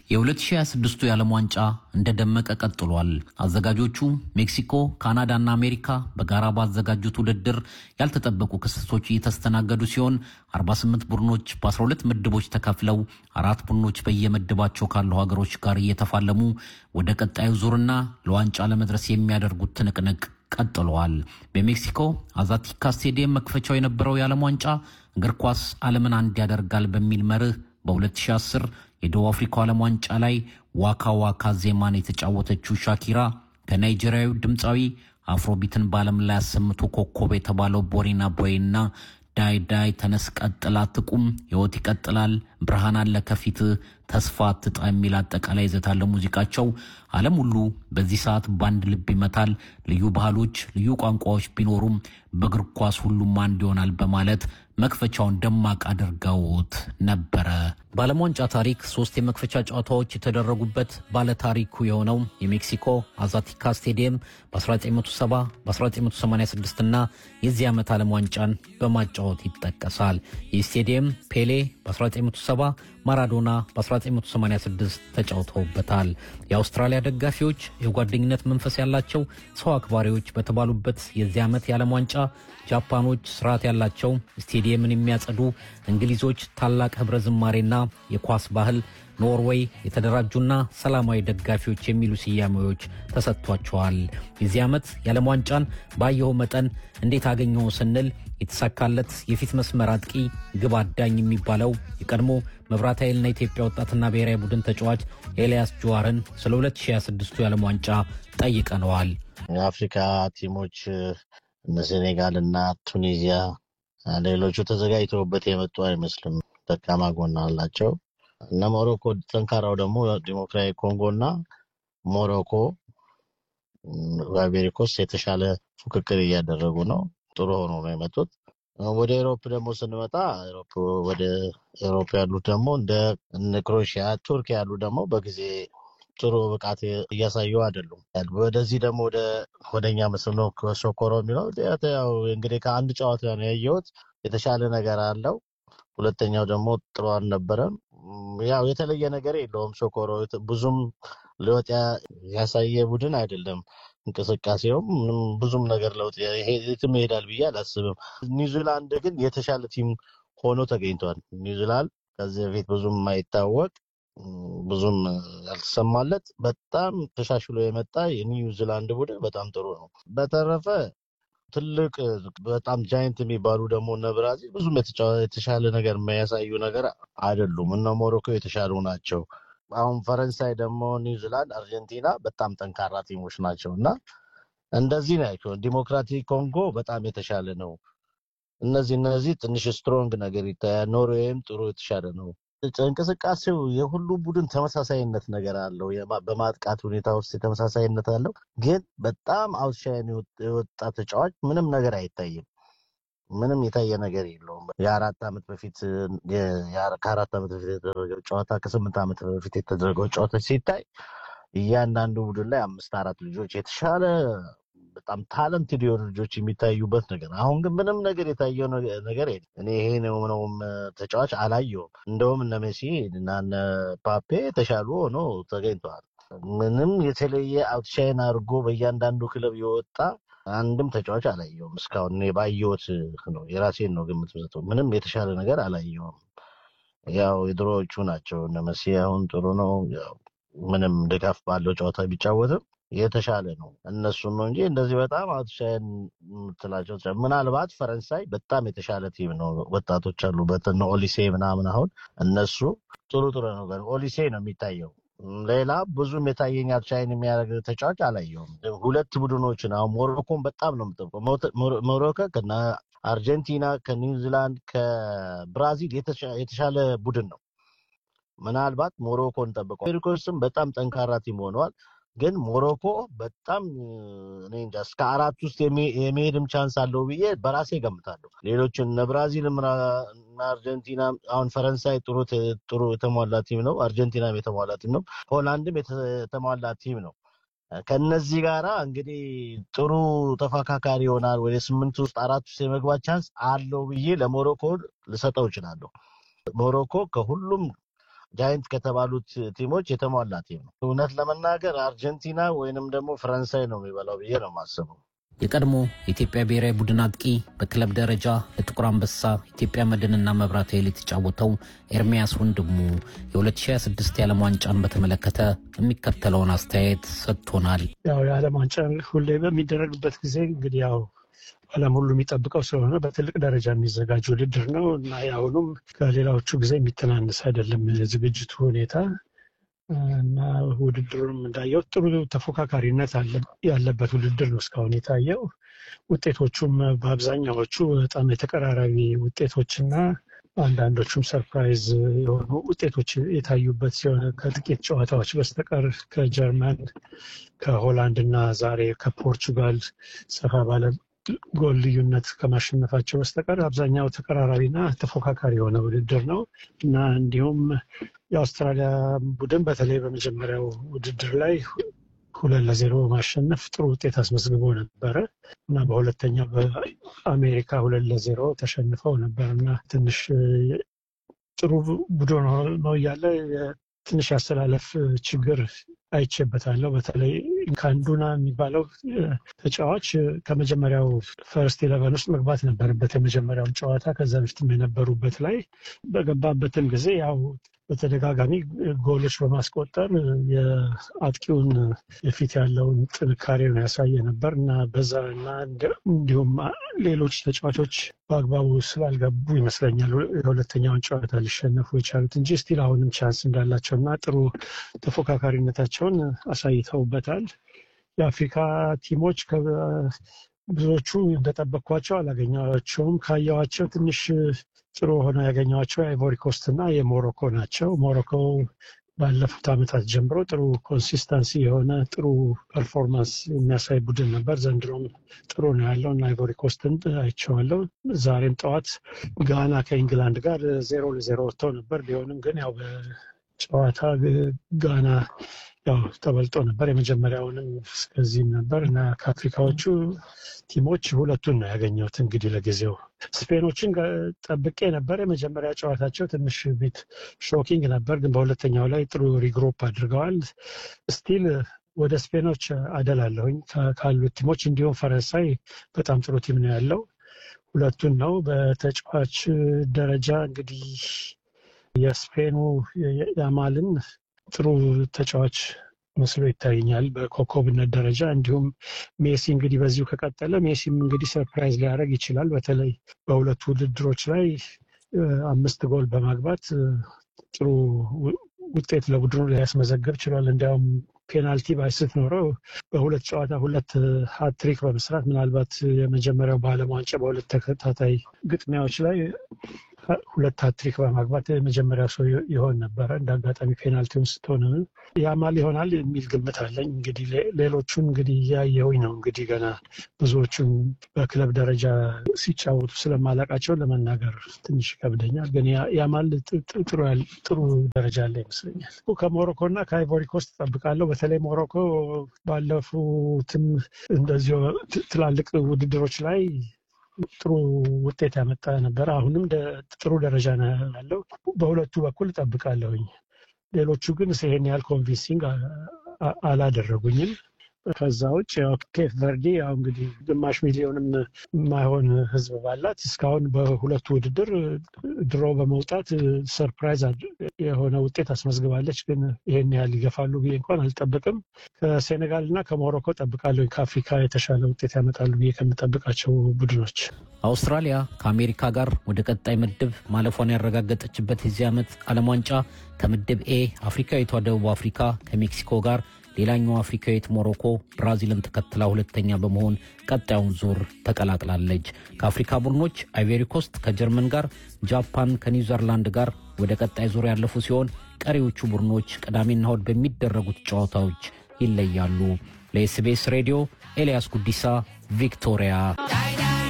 የ2026ቱ የዓለም ዋንጫ እንደደመቀ ቀጥሏል። አዘጋጆቹ ሜክሲኮ፣ ካናዳና አሜሪካ በጋራ ባዘጋጁት ውድድር ያልተጠበቁ ክስተቶች እየተስተናገዱ ሲሆን 48 ቡድኖች በ12 ምድቦች ተከፍለው አራት ቡድኖች በየምድባቸው ካሉ ሀገሮች ጋር እየተፋለሙ ወደ ቀጣዩ ዙርና ለዋንጫ ለመድረስ የሚያደርጉት ትንቅንቅ ቀጥለዋል። በሜክሲኮ አዛቲካ ስቴዲየም መክፈቻው የነበረው የዓለም ዋንጫ እግር ኳስ ዓለምን አንድ ያደርጋል በሚል መርህ በ2010 የደቡብ አፍሪካው ዓለም ዋንጫ ላይ ዋካ ዋካ ዜማን የተጫወተችው ሻኪራ ከናይጄሪያዊ ድምፃዊ አፍሮቢትን በዓለም ላይ አሰምቶ ኮከብ የተባለው ቦሪና ቦይና ዳይ ዳይ ተነስ ቀጥላ ትቁም ሕይወት ይቀጥላል ብርሃን አለ ከፊት ተስፋ አትጣ የሚል አጠቃላይ ይዘት ያለው ሙዚቃቸው ዓለም ሁሉ በዚህ ሰዓት በአንድ ልብ ይመታል። ልዩ ባህሎች፣ ልዩ ቋንቋዎች ቢኖሩም በእግር ኳስ ሁሉም አንድ ይሆናል በማለት መክፈቻውን ደማቅ አድርገውት ነበረ። በዓለም ዋንጫ ታሪክ ሶስት የመክፈቻ ጨዋታዎች የተደረጉበት ባለታሪኩ የሆነው የሜክሲኮ አዛቲካ ስቴዲየም በ1970 በ1986 እና የዚህ ዓመት ዓለም ዋንጫን በማጫወት ይጠቀሳል። ይህ ስቴዲየም ፔሌ በ1970 ማራዶና በ1986 ተጫውተውበታል። የአውስትራሊያ ደጋፊዎች የጓደኝነት መንፈስ ያላቸው ሰው አክባሪዎች በተባሉበት የዚህ ዓመት የዓለም ዋንጫ ጃፓኖች ስርዓት ያላቸው ስቴዲየምን የሚያጸዱ፣ እንግሊዞች ታላቅ ህብረ ዝማሬና የኳስ ባህል፣ ኖርዌይ የተደራጁና ሰላማዊ ደጋፊዎች የሚሉ ስያሜዎች ተሰጥቷቸዋል። የዚህ ዓመት የዓለም ዋንጫን ባየኸው መጠን እንዴት አገኘው ስንል የተሳካለት የፊት መስመር አጥቂ ግብ አዳኝ የሚባለው የቀድሞ መብራት ኃይልና ኢትዮጵያ ወጣትና ብሔራዊ ቡድን ተጫዋች ኤልያስ ጁዋርን ስለ 2026ቱ የዓለም ዋንጫ ጠይቀነዋል። የአፍሪካ ቲሞች እነ ሴኔጋል እና ቱኒዚያ ሌሎቹ ተዘጋጅተውበት የመጡ አይመስልም። ደካማ ጎን አላቸው። እነ ሞሮኮ ጠንካራው ደግሞ ዲሞክራዊ ኮንጎ እና ሞሮኮ በአሜሪኮስ የተሻለ ፉክክር እያደረጉ ነው። ጥሩ ሆኖ ነው የመጡት። ወደ ኤሮፕ ደግሞ ስንመጣ ወደ ኤሮፕ ያሉት ደግሞ እንደ ክሮኤሽያ፣ ቱርክ ያሉ ደግሞ በጊዜ ጥሩ ብቃት እያሳዩ አይደሉም። ወደዚህ ደግሞ ወደኛ ምስል ነው ሶኮሮ የሚለው ያው እንግዲህ ከአንድ ጨዋታ ነው ያየሁት። የተሻለ ነገር አለው። ሁለተኛው ደግሞ ጥሩ አልነበረም። ያው የተለየ ነገር የለውም። ሶኮሮ ብዙም ለውጥ ያሳየ ቡድን አይደለም። እንቅስቃሴውም ምንም ብዙም ነገር ለውጥ የትም ይሄዳል ብዬ አላስብም። ኒውዚላንድ ግን የተሻለ ቲም ሆኖ ተገኝቷል። ኒውዚላንድ ከዚህ በፊት ብዙም የማይታወቅ ብዙም ያልተሰማለት በጣም ተሻሽሎ የመጣ የኒውዚላንድ ቡድን በጣም ጥሩ ነው። በተረፈ ትልቅ በጣም ጃይንት የሚባሉ ደግሞ እነ ብራዚል ብዙም የተሻለ ነገር የሚያሳዩ ነገር አይደሉም። እነ ሞሮኮ የተሻሉ ናቸው። አሁን ፈረንሳይ ደግሞ ኒውዚላንድ፣ አርጀንቲና በጣም ጠንካራ ቲሞች ናቸው እና እንደዚህ ናቸው። ዲሞክራቲክ ኮንጎ በጣም የተሻለ ነው። እነዚህ እነዚህ ትንሽ ስትሮንግ ነገር ይታያል። ኖርዌይም ጥሩ የተሻለ ነው። እንቅስቃሴው የሁሉ ቡድን ተመሳሳይነት ነገር አለው። በማጥቃት ሁኔታ ውስጥ ተመሳሳይነት አለው። ግን በጣም አውትሻይን የወጣ ተጫዋች ምንም ነገር አይታይም። ምንም የታየ ነገር የለውም። የአራት ዓመት በፊት ከአራት ዓመት በፊት የተደረገው ጨዋታ ከስምንት ዓመት በፊት የተደረገው ጨዋታ ሲታይ እያንዳንዱ ቡድን ላይ አምስት አራት ልጆች የተሻለ በጣም ታለንትድ የሆኑ ልጆች የሚታዩበት ነገር። አሁን ግን ምንም ነገር የታየው ነገር የለም። እኔ ይሄ ነው ምነውም ተጫዋች አላየውም። እንደውም እነ ሜሲ እና እነ ፓፔ የተሻሉ ሆኖ ተገኝተዋል። ምንም የተለየ አውትሻይን አድርጎ በእያንዳንዱ ክለብ የወጣ አንድም ተጫዋች አላየውም እስካሁን። እኔ ባየሁት ነው የራሴን ነው ግምት መስጠው። ምንም የተሻለ ነገር አላየውም። ያው የድሮዎቹ ናቸው እነ መሲ አሁን ጥሩ ነው። ያው ምንም ድጋፍ ባለው ጨዋታ ቢጫወትም የተሻለ ነው እነሱን ነው እንጂ እንደዚህ በጣም አውትሻይን የምትላቸው ምናልባት ፈረንሳይ በጣም የተሻለ ቲም ነው። ወጣቶች አሉበት እነ ኦሊሴ ምናምን አሁን እነሱ ጥሩ ጥሩ ነው። ኦሊሴ ነው የሚታየው። ሌላ ብዙም የታየኝ አውትሻይን የሚያደርግ ተጫዋች አላየውም። ሁለት ቡድኖችን አሁን ሞሮኮን በጣም ነው የምጠብቀው። ሞሮኮ ከነ አርጀንቲና ከኒውዚላንድ ከብራዚል የተሻለ ቡድን ነው። ምናልባት ሞሮኮን ጠብቀው ሜሪኮስም በጣም ጠንካራ ቲም ሆነዋል። ግን ሞሮኮ በጣም እኔ እንጃ እስከ አራት ውስጥ የመሄድም ቻንስ አለው ብዬ በራሴ ገምታለሁ። ሌሎችን እነ ብራዚልም እና አርጀንቲና አሁን ፈረንሳይ ጥሩ ጥሩ የተሟላ ቲም ነው። አርጀንቲናም የተሟላ ቲም ነው። ሆላንድም የተሟላ ቲም ነው። ከነዚህ ጋራ እንግዲህ ጥሩ ተፎካካሪ ይሆናል። ወደ ስምንት ውስጥ አራት ውስጥ የመግባት ቻንስ አለው ብዬ ለሞሮኮ ልሰጠው እችላለሁ። ሞሮኮ ከሁሉም ጃይንት ከተባሉት ቲሞች የተሟላ ቲም ነው። እውነት ለመናገር አርጀንቲና ወይንም ደግሞ ፈረንሳይ ነው የሚበላው ብዬ ነው የማስበው። የቀድሞ የኢትዮጵያ ብሔራዊ ቡድን አጥቂ በክለብ ደረጃ ለጥቁር አንበሳ ኢትዮጵያ መድንና መብራት ኃይል የተጫወተው ኤርሚያስ ወንድሙ የ2026 የዓለም ዋንጫን በተመለከተ የሚከተለውን አስተያየት ሰጥቶናል። ያው የዓለም ዋንጫ ሁሌ በሚደረግበት ጊዜ እንግዲህ ያው ዓለም ሁሉ የሚጠብቀው ስለሆነ በትልቅ ደረጃ የሚዘጋጅ ውድድር ነው እና የአሁኑም ከሌላዎቹ ጊዜ የሚተናነስ አይደለም የዝግጅቱ ሁኔታ እና ውድድሩም እንዳየው ጥሩ ተፎካካሪነት ያለበት ውድድር ነው እስካሁን የታየው። ውጤቶቹም በአብዛኛዎቹ በጣም የተቀራራቢ ውጤቶችና አንዳንዶቹም ሰርፕራይዝ የሆኑ ውጤቶች የታዩበት ሲሆን ከጥቂት ጨዋታዎች በስተቀር ከጀርመን፣ ከሆላንድ እና ዛሬ ከፖርቹጋል ሰፋ ባለ ጎል ልዩነት ከማሸነፋቸው በስተቀር አብዛኛው ተቀራራቢና ተፎካካሪ የሆነ ውድድር ነው እና እንዲሁም የአውስትራሊያ ቡድን በተለይ በመጀመሪያው ውድድር ላይ ሁለት ለዜሮ በማሸነፍ ጥሩ ውጤት አስመዝግቦ ነበረ እና በሁለተኛው በአሜሪካ ሁለት ለዜሮ ተሸንፈው ነበር እና ትንሽ ጥሩ ቡድን ነው እያለ ትንሽ ያስተላለፍ ችግር አይቼበታለሁ። በተለይ ካንዱና የሚባለው ተጫዋች ከመጀመሪያው ፈርስት ኢለቨን ውስጥ መግባት ነበረበት የመጀመሪያውን ጨዋታ ከዛ በፊትም የነበሩበት ላይ በገባበትም ጊዜ ያው በተደጋጋሚ ጎሎች በማስቆጠር የአጥቂውን የፊት ያለውን ጥንካሬ ነው ያሳየ ነበር እና በዛ እና እንዲሁም ሌሎች ተጫዋቾች በአግባቡ ስላልገቡ ይመስለኛል የሁለተኛውን ጨዋታ ሊሸነፉ የቻሉት እንጂ ስቲል አሁንም ቻንስ እንዳላቸው እና ጥሩ ተፎካካሪነታቸውን አሳይተውበታል። የአፍሪካ ቲሞች ብዙዎቹ እንደጠበቅኳቸው አላገኘኋቸውም። ካየኋቸው ትንሽ ጥሩ ሆነው ያገኘኋቸው የአይቮሪ ኮስት እና የሞሮኮ ናቸው። ሞሮኮ ባለፉት ዓመታት ጀምሮ ጥሩ ኮንሲስተንሲ የሆነ ጥሩ ፐርፎርማንስ የሚያሳይ ቡድን ነበር። ዘንድሮም ጥሩ ነው ያለው እና አይቮሪ ኮስትን አይቼዋለሁ። ዛሬም ጠዋት ጋና ከኢንግላንድ ጋር ዜሮ ለዜሮ ወጥተው ነበር። ቢሆንም ግን ያው በጨዋታ ጋና ያው ተበልጦ ነበር። የመጀመሪያውንም እስከዚህም ነበር እና ከአፍሪካዎቹ ቲሞች ሁለቱን ነው ያገኘሁት። እንግዲህ ለጊዜው ስፔኖችን ጠብቄ ነበር። የመጀመሪያ ጨዋታቸው ትንሽ ቤት ሾኪንግ ነበር፣ ግን በሁለተኛው ላይ ጥሩ ሪግሮፕ አድርገዋል። ስቲል ወደ ስፔኖች አደላለሁኝ ካሉት ቲሞች። እንዲሁም ፈረንሳይ በጣም ጥሩ ቲም ነው ያለው። ሁለቱን ነው በተጫዋች ደረጃ እንግዲህ የስፔኑ ያማልን ጥሩ ተጫዋች መስሎ ይታየኛል በኮከብነት ደረጃ። እንዲሁም ሜሲ እንግዲህ በዚሁ ከቀጠለ ሜሲም እንግዲህ ሰርፕራይዝ ሊያደርግ ይችላል። በተለይ በሁለቱ ውድድሮች ላይ አምስት ጎል በማግባት ጥሩ ውጤት ለቡድኑ ሊያስመዘግብ ችሏል። እንዲያውም ፔናልቲ ባይስት ኖረው በሁለት ጨዋታ ሁለት ሀትሪክ በመስራት ምናልባት የመጀመሪያው በዓለም ዋንጫ በሁለት ተከታታይ ግጥሚያዎች ላይ ሁለት ሀትሪክ በማግባት የመጀመሪያው ሰው ይሆን ነበረ። እንደ አጋጣሚ ፔናልቲውን ስትሆን ያማል ይሆናል የሚል ግምት አለኝ። እንግዲህ ሌሎቹን እንግዲህ እያየሁኝ ነው። እንግዲህ ገና ብዙዎቹን በክለብ ደረጃ ሲጫወቱ ስለማላቃቸው ለመናገር ትንሽ ይከብደኛል። ግን ያማል ጥሩ ደረጃ አለ ይመስለኛል። ከሞሮኮ እና ከአይቮሪ ኮስት እጠብቃለሁ። በተለይ ሞሮኮ ባለፉትም እንደዚሁ ትላልቅ ውድድሮች ላይ ጥሩ ውጤት ያመጣ ነበር። አሁንም ጥሩ ደረጃ ነው ያለው። በሁለቱ በኩል እጠብቃለሁኝ። ሌሎቹ ግን ይሄን ያህል ኮንቪንሲንግ አላደረጉኝም። ከዛ ውጭ ኬፕ ቨርዲ ያው እንግዲህ ግማሽ ሚሊዮንም የማይሆን ሕዝብ ባላት እስካሁን በሁለቱ ውድድር ድሮ በመውጣት ሰርፕራይዝ የሆነ ውጤት አስመዝግባለች። ግን ይሄን ያህል ይገፋሉ ብዬ እንኳን አልጠብቅም። ከሴኔጋል እና ከሞሮኮ ጠብቃለሁ። ከአፍሪካ የተሻለ ውጤት ያመጣሉ ብዬ ከምጠብቃቸው ቡድኖች አውስትራሊያ ከአሜሪካ ጋር ወደ ቀጣይ ምድብ ማለፏን ያረጋገጠችበት የዚህ ዓመት ዓለም ዋንጫ ከምድብ ኤ አፍሪካዊቷ ደቡብ አፍሪካ ከሜክሲኮ ጋር ሌላኛው አፍሪካዊት ሞሮኮ ብራዚልን ተከትላ ሁለተኛ በመሆን ቀጣዩን ዙር ተቀላቅላለች። ከአፍሪካ ቡድኖች አይቬሪ ኮስት ከጀርመን ጋር፣ ጃፓን ከኒውዚርላንድ ጋር ወደ ቀጣይ ዙር ያለፉ ሲሆን ቀሪዎቹ ቡድኖች ቅዳሜና እሁድ በሚደረጉት ጨዋታዎች ይለያሉ። ለኤስቢኤስ ሬዲዮ ኤልያስ ጉዲሳ ቪክቶሪያ